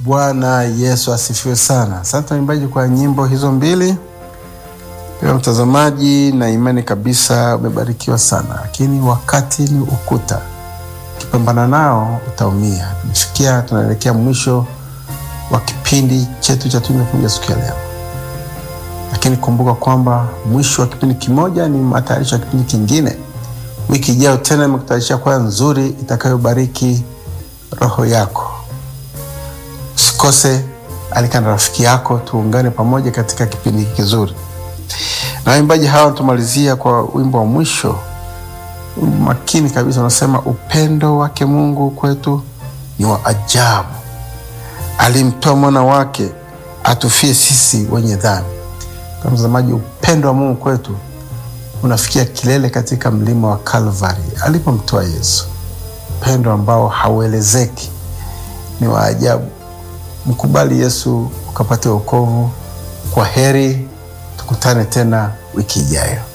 Bwana Yesu asifiwe sana. Asante waimbaji kwa nyimbo hizo mbili. Pia mtazamaji, na imani kabisa umebarikiwa sana, lakini wakati ni ukuta, ukipambana nao utaumia. Tumefikia, tunaelekea mwisho wa kipindi chetu cha Tunda Kuja siku ya leo, lakini kumbuka kwamba mwisho wa kipindi kimoja ni matayarisho ya kipindi kingine. Wiki ijayo tena imekutayarishia kwaya nzuri itakayobariki roho yako. Usikose, alika na rafiki yako, tuungane pamoja katika kipindi hiki kizuri. Na waimbaji hawa tumalizia kwa wimbo wa mwisho, wimbo makini kabisa, unasema upendo wake Mungu kwetu ni wa ajabu, alimtoa mwana wake atufie sisi wenye dhambi. Kwa mtazamaji, upendo wa Mungu kwetu unafikia kilele katika mlima wa Kalvari alipomtoa Yesu, upendo ambao hauelezeki, ni wa ajabu. Mkubali Yesu ukapate wokovu. Kwa heri, tukutane tena wiki ijayo.